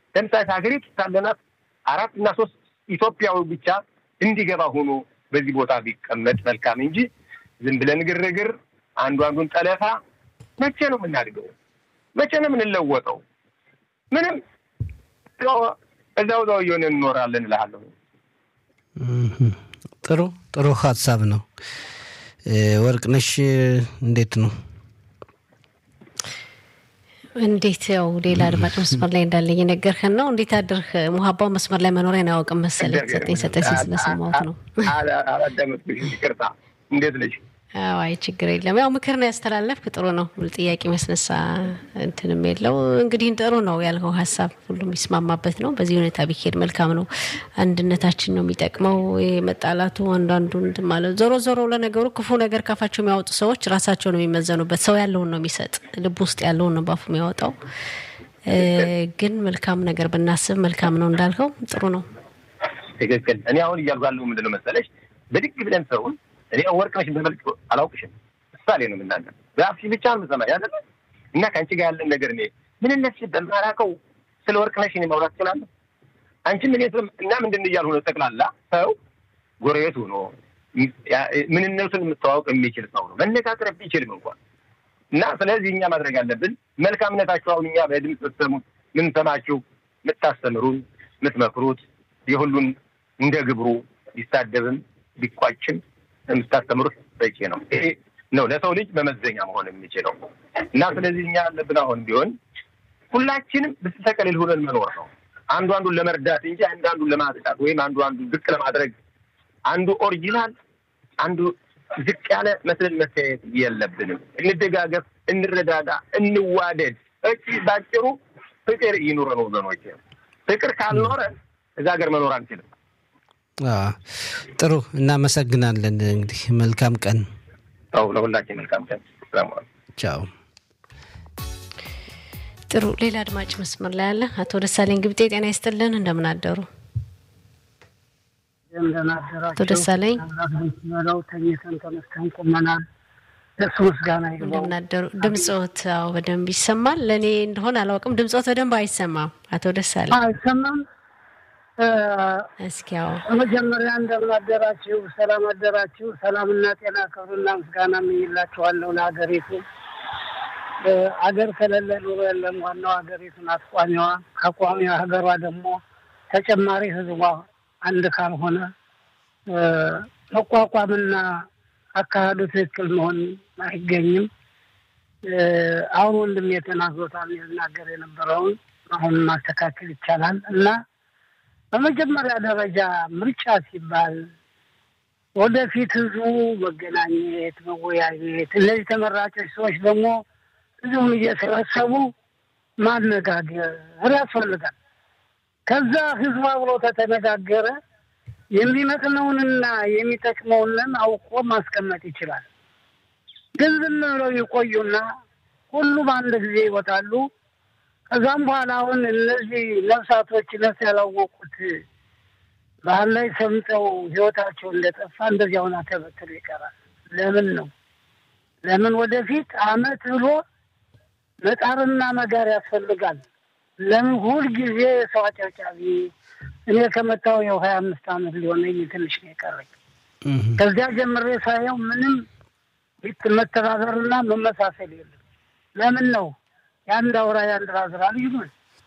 ለምሳሌ ሀገሪቱ ሳለናት አራት እና ሶስት ኢትዮጵያዊ ብቻ እንዲገባ ሆኖ በዚህ ቦታ ቢቀመጥ መልካም እንጂ ዝም ብለን ግርግር፣ አንዱ አንዱን ጠለፋ መቼ ነው የምናድገው? መቼ ነው የምንለወጠው? ምንም እዛው እዛው እየሆነ እንኖራለን እልሃለሁ። ጥሩ ጥሩ ሀሳብ ነው። ወርቅነሽ እንዴት ነው? እንዴት ያው ሌላ አድማጭ መስመር ላይ እንዳለ እየነገርህን ነው። እንዴት አድርህ? ሙሀባው መስመር ላይ መኖሪያን አያውቅም መሰለኝ። ሰጠኝ ሰጠኝ ሲል ስለሰማሁት ነው። አላዳመጥኩሽም፣ ይቅርታ። እንዴት ነሽ? አይ ችግር የለም። ያው ምክር ነው ያስተላለፍክ፣ ጥሩ ነው። ጥያቄ መስነሳ እንትንም የለው። እንግዲህ ጥሩ ነው ያልከው ሀሳብ ሁሉም የሚስማማበት ነው። በዚህ ሁኔታ ቢሄድ መልካም ነው። አንድነታችን ነው የሚጠቅመው። መጣላቱ አንዳንዱ እንትን ማለት ዞሮ ዞሮ ለነገሩ ክፉ ነገር ካፋቸው የሚያወጡ ሰዎች ራሳቸው ነው የሚመዘኑበት። ሰው ያለውን ነው የሚሰጥ፣ ልብ ውስጥ ያለውን ነው ባፉ የሚያወጣው። ግን መልካም ነገር ብናስብ መልካም ነው እንዳልከው ጥሩ ነው። ትክክል። እኔ አሁን እያልኩ ያለው ምንድን ነው መሰለሽ ብድግ ብለን ሰውን እኔ ወርቅነሽ በመልክ አላውቅሽም። ምሳሌ ነው የምናገር በአፍሽ ብቻ ነው የምሰማ ያለ እና ከአንቺ ጋር ያለን ነገር እኔ ምንነት በማላውቀው ስለ ወርቅነሽ እኔ ማውራት እችላለሁ። አንቺም እኔ እና ምንድን እያልሁ ነው። ጠቅላላ ሰው ጎረቤት ሆኖ ምንነቱን የምታዋወቅ የሚችል ሰው ነው መነጋገር ቢችልም እንኳን እና ስለዚህ እኛ ማድረግ አለብን መልካምነታችሁ አሁን እኛ በድምፅ ስትሰሙት ምን ሰማችሁ የምታስተምሩን የምትመክሩት የሁሉን እንደ ግብሩ ቢሳደብም ቢቋጭም የምታስተምሩት በቂ ነው። ይሄ ነው ለሰው ልጅ መመዘኛ መሆን የሚችለው እና ስለዚህ እኛ ያለብን አሁን ቢሆን ሁላችንም ብስተቀልል ሆነን መኖር ነው። አንዱ አንዱን ለመርዳት እንጂ አንዱ አንዱን ለማጥቃት ወይም አንዱ አንዱን ዝቅ ለማድረግ አንዱ ኦሪጂናል አንዱ ዝቅ ያለ መስለን መታየት የለብንም። እንደጋገፍ፣ እንረዳዳ፣ እንዋደድ። እቺ ባጭሩ ፍቅር ይኑረን ወገኖች። ፍቅር ካልኖረ እዛ ሀገር መኖር አንችልም። ጥሩ እናመሰግናለን። እንግዲህ መልካም ቀን። አዎ ለሁላችን መልካም ቀን። ቻው። ጥሩ ሌላ አድማጭ መስመር ላይ አለ። አቶ ደሳለኝ ግብጤ ጤና ይስጥልን፣ እንደምን አደሩ? አቶ ደሳለኝ በለው ተኝተን ተነስተን ቁመናል። እሱ ምስጋና እንደምን አደሩ? ድምፆት አዎ በደንብ ይሰማል። ለእኔ እንደሆነ አላውቅም። ድምፆት በደንብ አይሰማም። አቶ ደሳለኝ አይሰማም። እስኪ ያው በመጀመሪያ እንደምን አደራችሁ፣ ሰላም አደራችሁ። ሰላምና ጤና ክብርና ምስጋና እመኝላችኋለሁ ለሀገሪቱ። አገር ከሌለ ኑሮ የለም። ዋናው ሀገሪቱ ናት ቋሚዋ። ከቋሚዋ ሀገሯ ደግሞ ተጨማሪ ህዝቧ አንድ ካልሆነ መቋቋምና አካሄዱ ትክክል መሆን አይገኝም። አሁን ወንድም የተናግሮታል የናገር የነበረውን አሁን ማስተካከል ይቻላል እና በመጀመሪያ ደረጃ ምርጫ ሲባል ወደፊት ህዝቡ መገናኘት፣ መወያየት እነዚህ ተመራጮች ሰዎች ደግሞ ህዝቡን እየሰበሰቡ ማነጋገር ያስፈልጋል። ከዛ ህዝቡ አብሮ ከተነጋገረ የሚመጥነውንና የሚጠቅመውንን አውቆ ማስቀመጥ ይችላል። ግን ዝም ብለው ይቆዩና ሁሉም አንድ ጊዜ ይወጣሉ። ከዛም በኋላ አሁን እነዚህ ነፍሳቶች ነፍስ ያላወቁት ባህል ላይ ሰምጠው ህይወታቸው እንደጠፋ እንደዚያ ሆና ተበትሎ ይቀራል። ለምን ነው? ለምን ወደፊት አመት ብሎ መጣርና መጋር ያስፈልጋል። ለምን ሁል ጊዜ ሰው አጨብጫቢ? እኔ ከመጣሁ ያው ሀያ አምስት አመት ሊሆነኝ ትንሽ ነው የቀረኝ። ከዚያ ጀምሬ ሳየው ምንም መተባበርና መመሳሰል የለም። ለምን ነው የአንድ አውራ የአንድ ራዝራ ልጅ ነው።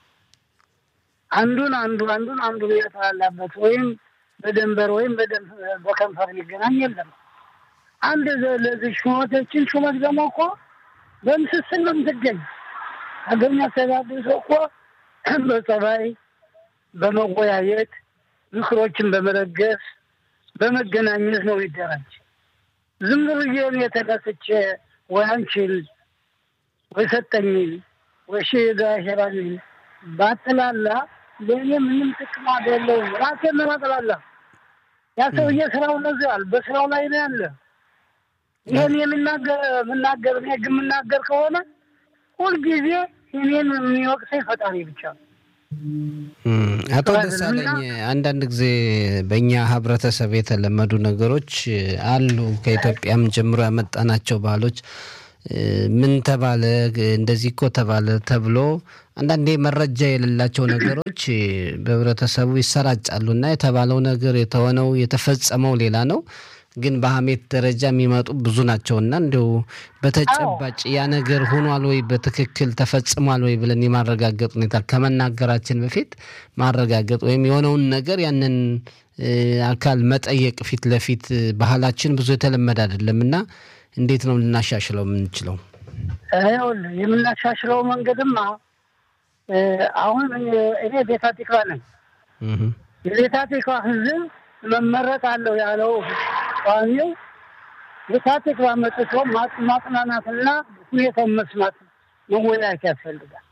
አንዱን አንዱ አንዱን አንዱን የተላላበት ወይም በደንበር ወይም በከንፈር ሊገናኝ የለም። አንድ ለዚህ ሹመቶችን ሹመት ደግሞ እኮ በምስስል ነው የምትገኝ። ሀገር የሚያስተዳድር ሰው እኮ በጸባይ በመወያየት ምክሮችን በመለገስ በመገናኘት ነው ይደራጅ። ዝም ብዬ እኔ ተነስቼ ወይ አንቺን ወይ ሰጠኝን ወይ ሺ ጋሸራኝን ባጥላላ ለእኔ ምንም ጥቅም አይደለውም። ራሴን ነው ማጥላላ። ያ ሰውዬ ስራው ነዘዋል፣ በስራው ላይ ነው ያለ። ይህን የሚናገር የምናገር እኔ ግን የምናገር ከሆነ ሁልጊዜ እኔን የሚወቅሰኝ ፈጣሪ ብቻ ነው። አቶ ደሳለኝ አንዳንድ ጊዜ በእኛ ህብረተሰብ የተለመዱ ነገሮች አሉ። ከኢትዮጵያም ጀምሮ ያመጣናቸው ባህሎች ምን ተባለ እንደዚህ እኮ ተባለ ተብሎ አንዳንዴ መረጃ የሌላቸው ነገሮች በህብረተሰቡ ይሰራጫሉ እና የተባለው ነገር የተሆነው የተፈጸመው ሌላ ነው ግን በሀሜት ደረጃ የሚመጡ ብዙ ናቸውና እንዲሁ በተጨባጭ ያ ነገር ሆኗል ወይ በትክክል ተፈጽሟል ወይ ብለን የማረጋገጥ ሁኔታ ከመናገራችን በፊት ማረጋገጥ ወይም የሆነውን ነገር ያንን አካል መጠየቅ ፊት ለፊት ባህላችን ብዙ የተለመደ አይደለም እና እንዴት ነው ልናሻሽለው የምንችለው? ይኸውልህ የምናሻሽለው መንገድማ አሁን እኔ ቤታ ቲክቫ ነኝ። የቤታ ቲክቫ ህዝብ መመረጥ አለው ያለው ቋሚው ቤታ ቲክቫ መጥቶ ማጽናናትና ሁኔታውን መስማት መወያየት ያስፈልጋል።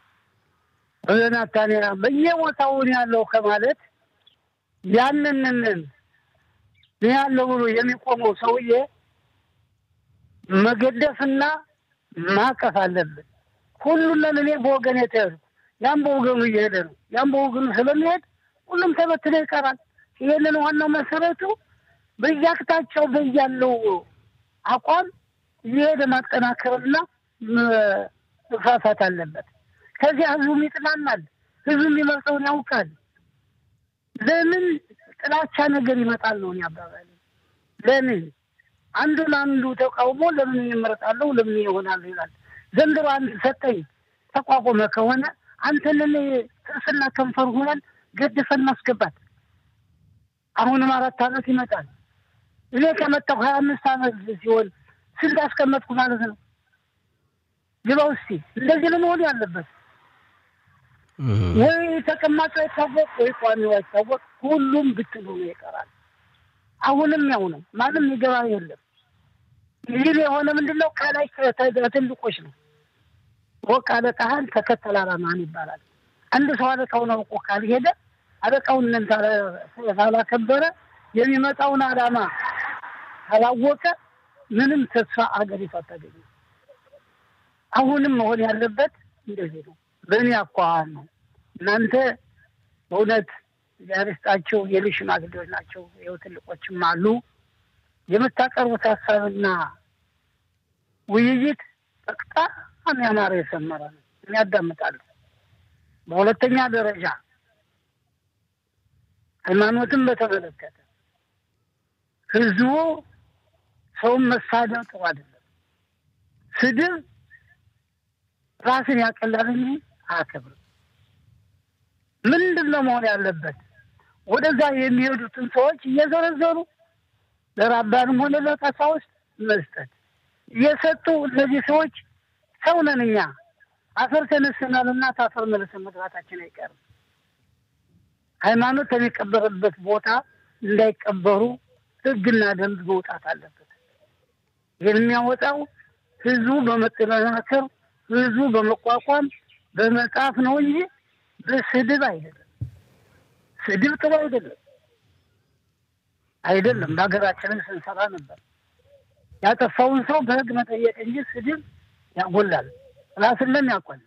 በናታንያ በየቦታውን ያለው ከማለት ያንንን ያለው ብሎ የሚቆመው ሰውዬ መገደፍና ማቀፍ አለብን። ሁሉን እኔ በወገን የተያዙ ያም በወገኑ እየሄደ ነው። ያም በወገኑ ስለሚሄድ ሁሉም ተበትኖ ይቀራል። ይህንን ዋናው መሰረቱ በየአቅጣጫው በያለው አቋም እየሄደ ማጠናከርና መፋፋት አለበት። ከዚያ ህዝቡም ይጥናናል። ህዝቡ የሚመርጠውን ያውቃል። ለምን ጥላቻ ነገር ይመጣል ነው አባባል። ለምን አንዱን አንዱ ተቃውሞ ለምን ይመረጣለሁ ለምን ይሆናሉ ይላል። ዘንድሮ አንድ ሰጠኝ ተቋቁመ ከሆነ አንተንን ጥርስና ከንፈር ሆነን ገድፈን ማስገባት። አሁንም አራት ዓመት ይመጣል። እኔ ከመጣሁ ሀያ አምስት ዓመት ሲሆን ስንት አስቀመጥኩ ማለት ነው። ግባ ውስቲ እንደዚህ ለመሆን ያለበት ወይ ተቀማጭ አይታወቅ ወይ ቋሚው አይታወቅ፣ ሁሉም ብትሉ ነው ይቀራል። አሁንም ያው ነው። ማንም ይገባ የለም። ይህ የሆነ ምንድን ነው? ከላይ ትልቆች ነው። ወቅ አለቃህን ተከተል አላማህን ይባላል። አንድ ሰው አለቃውን አውቆ ካልሄደ አለቃውን ካላከበረ የሚመጣውን አላማ ካላወቀ ምንም ተስፋ አገሪቱ አታገኝም። አሁንም መሆን ያለበት እንደዚህ ነው። በእኔ አኳኋን ነው። እናንተ በእውነት ያርስጣቸው የልጅ ሽማግሌዎች ናቸው። ይኸው ትልቆችም አሉ። የምታቀርቡት ሀሳብና ውይይት በጣም ያማረ የሰመረ ነው። የሚያዳምጣሉ። በሁለተኛ ደረጃ ሃይማኖትን በተመለከተ ህዝቡ ሰውን መሳደብ ጥሩ አይደለም። ስድብ ራስን ያቀላል እንጂ አያከብርም። ምንድን ነው መሆን ያለበት? ወደዛ የሚሄዱትን ሰዎች እየዘረዘሩ ለራባንም ሆነ ለቀሳውስት መስጠት እየሰጡ እነዚህ ሰዎች ሰው ነን እኛ አፈር ተነስናል እና ታፈር መልሰን መግባታችን አይቀርም። ሃይማኖት የሚቀበርበት ቦታ እንዳይቀበሩ ህግና ደንብ መውጣት አለበት። ይህን የሚያወጣው ህዝቡ በመጠናከር ህዝቡ በመቋቋም በመጻፍ ነው እንጂ በስድብ አይደለም። ስድብ ጥሩ አይደለም አይደለም። በሀገራችንም ስንሰራ ነበር። ያጠፋውን ሰው በህግ መጠየቅ እንጂ ስድብ ያጎላል፣ ራስለን ያቆላል።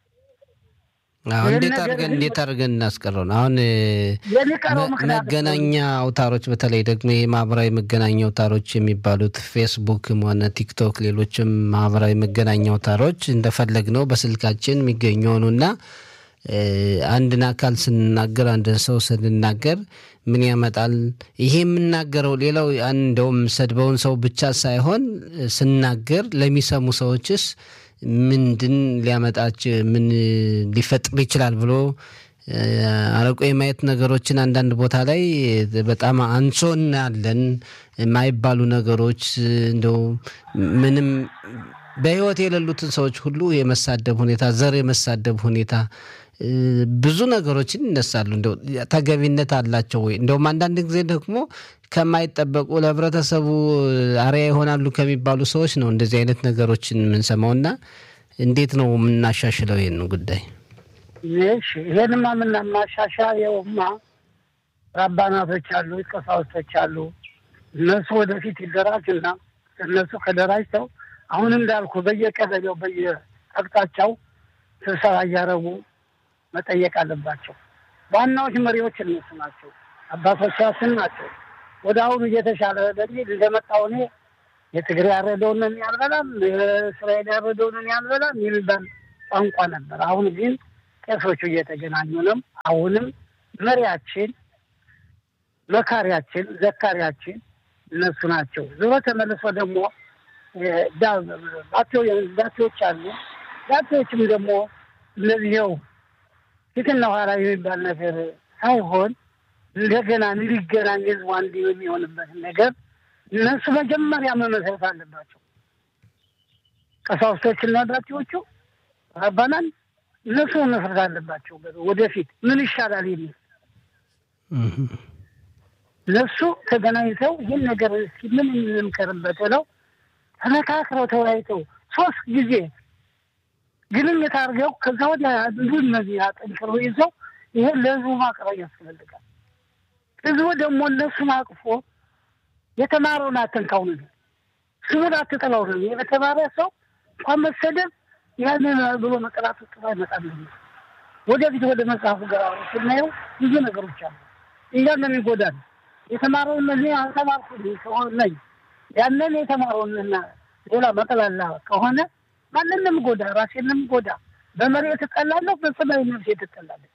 እንዴት አድርገን እንዴት አድርገን እናስቀረው ነው? አሁን የሚቀረው ምክንያት መገናኛ አውታሮች በተለይ ደግሞ የማህበራዊ መገናኛ አውታሮች የሚባሉት ፌስቡክም ሆነ ቲክቶክ፣ ሌሎችም ማህበራዊ መገናኛ አውታሮች እንደፈለግ ነው በስልካችን የሚገኙ ሆኑና አንድን አካል ስንናገር አንድን ሰው ስንናገር ምን ያመጣል? ይሄ የምናገረው ሌላው እንደውም ሰድበውን ሰው ብቻ ሳይሆን ስናገር ለሚሰሙ ሰዎችስ ምንድን ሊያመጣች ምን ሊፈጥር ይችላል ብሎ አረቆ የማየት ነገሮችን አንዳንድ ቦታ ላይ በጣም አንሶ እናያለን። የማይባሉ ነገሮች እንደው ምንም በህይወት የሌሉትን ሰዎች ሁሉ የመሳደብ ሁኔታ፣ ዘር የመሳደብ ሁኔታ ብዙ ነገሮችን ይነሳሉ። እንደው ተገቢነት አላቸው ወይ? እንደውም አንዳንድ ጊዜ ደግሞ ከማይጠበቁ ለህብረተሰቡ አርያ ይሆናሉ ከሚባሉ ሰዎች ነው እንደዚህ አይነት ነገሮችን የምንሰማው እና እንዴት ነው የምናሻሽለው ይህን ጉዳይ? እሺ ይሄንማ የምናማሻሻየውማ ራባናቶች አሉ፣ ቀሳውስቶች አሉ። እነሱ ወደፊት ይደራጅና እነሱ ከደራጅተው አሁን እንዳልኩ በየቀበሌው በየአቅጣጫው ስብሰባ እያደረጉ መጠየቅ አለባቸው። ዋናዎች መሪዎች እነሱ ናቸው፣ አባቶቻችን ናቸው። ወደ አሁኑ እየተሻለ በሚል እንደመጣው እኔ የትግሬ ያረደውን ያልበላም፣ የእስራኤል ያረደውን ያልበላም የሚባል ቋንቋ ነበር። አሁን ግን ቄሶቹ እየተገናኙ ነው። አሁንም መሪያችን፣ መካሪያችን፣ ዘካሪያችን እነሱ ናቸው። ዞሮ ተመልሶ ደግሞ ዳቴዎች አሉ። ዳቴዎችም ደግሞ እነዚህው ፊትና ኋላ የሚባል ነገር ሳይሆን እንደገና እንዲገናኝ ህዝቡ አንድ የሚሆንበትን ነገር እነሱ መጀመሪያ መመስረት አለባቸው። ቀሳውስቶችና ዳቴዎቹ ረባናን እነሱ መመስረት አለባቸው። ወደፊት ምን ይሻላል የሚል እነሱ ተገናኝተው ይህን ነገር እስኪ ምን እንምከርበት ብለው ተመካክረው ተወያይተው ሶስት ጊዜ ግንኙነት አድርገው ከዛ ወዲያ አንዱ እነዚህ አጠንክረው ይዘው ይሄን ለህዝቡ ማቅረብ ያስፈልጋል። ህዝቡ ደግሞ እነሱን አቅፎ የተማረውን አተንካው ነው፣ ስሙን አትጠላው ነው። የተማረ ሰው እንኳን መሰደብ ያንን ብሎ መጠላት ጥሩ አይመጣም። ወደፊት ወደ መጽሐፉ ገራ ስናየው ብዙ ነገሮች አሉ። እኛን የሚጎዳል የተማረውን እነዚህ አልተማርኩ ነኝ ያንን የተማረውንና ሌላ መጠላላ ከሆነ ማንንም ጎዳ፣ ራሴንም ጎዳ። በመሬት ትጠላለሁ፣ በሰማይ ነፍሴ ትጠላለች።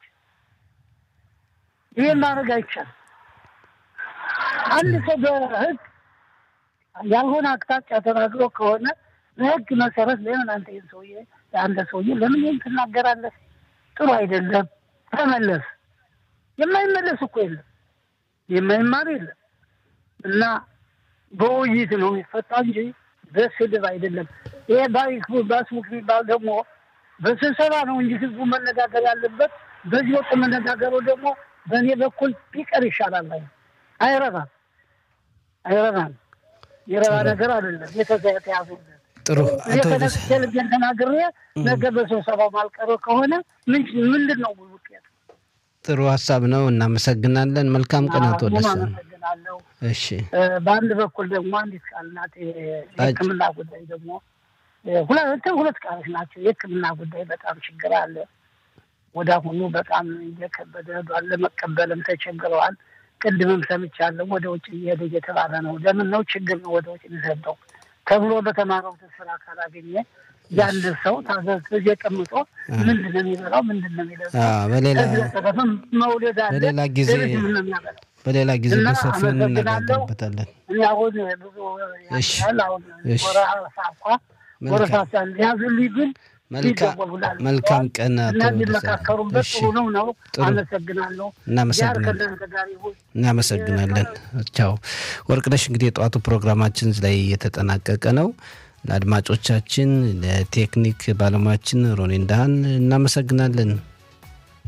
ይህን ማድረግ አይቻልም። አንድ ሰው በህግ ያልሆነ አቅጣጫ ተናግሮ ከሆነ በህግ መሰረት ለምን አንተ ይህን ሰውዬ አንተ ሰውዬ ለምን ይህን ትናገራለህ? ጥሩ አይደለም፣ ተመለስ። የማይመለስ እኮ የለም፣ የማይማር የለም። እና በውይይት ነው የሚፈታ እንጂ በስድብ አይደለም። ይሄ ባስሙክ የሚባል ደግሞ በስብሰባ ነው እንጂ ህዝቡ መነጋገር ያለበት። በዚህ ወቅት መነጋገሩ ደግሞ በእኔ በኩል ቢቀር ይሻላል። አይ አይረባም፣ አይረባም። የረባ ነገር አይደለም የተያዙበት። ጥሩ ቴሌቪዥን ተናግሬ ነገ በስብሰባው ማልቀረ ከሆነ ምንድን ነው ውጤቱ? ጥሩ ሀሳብ ነው። እናመሰግናለን። መልካም ቀን አቶ ደሳ። አመሰግናለሁ። እሺ በአንድ በኩል ደግሞ አንዲት ቃል ናት። የሕክምና ጉዳይ ደግሞ ሁለት ሁለት ቃሎች ናቸው። የሕክምና ጉዳይ በጣም ችግር አለ። ወደ አሁኑ በጣም እየከበደ ሄዷል። ለመቀበልም ተቸግረዋል። ቅድምም ሰምቻለሁ። ወደ ውጭ እየሄደ እየተባለ ነው። ለምን ነው ችግር ነው ወደ ውጭ የሚሰደው ተብሎ በተማረው ስራ ካላገኘ ያንድ ሰው ታዘዝ ጊዜ ቀምጦ ምንድን ነው የሚበላው? ምንድን ነው የሚለብሰው? በሌላ መውለድ አለ። በሌላ ጊዜ ሌሎች ምን ነው የሚያበላው? በሌላ ጊዜ እና በሰፊው አመሰግናለሁ። እንነጋገርበታለን። እኔ አሁን ብዙ እሺ። ያል አሁን እሺ። ወረሃ ሳኳ ወረፋ ሳል ያዙልኝ ግን መልካም ይደወሉላል። መልካም ቀን አቶ እና ደሳ። እንዲመካከሩበት እሺ ጥሩ ነው ነው። ጥሩ። አመሰግናለሁ። እናመሰግናለን። ያር ከእናንተ ጋር ይሁን። እናመሰግናለን። ቻው ወርቅነሽ። እንግዲህ የጠዋቱ ፕሮግራማችን ላይ የተጠናቀቀ ነው። ለአድማጮቻችን፣ ለቴክኒክ ባለሙያችን ሮኔንዳህን እናመሰግናለን።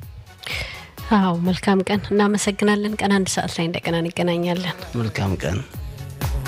አዎ መልካም ቀን። እናመሰግናለን። ቀን አንድ ሰዓት ላይ እንደገና እንገናኛለን። መልካም ቀን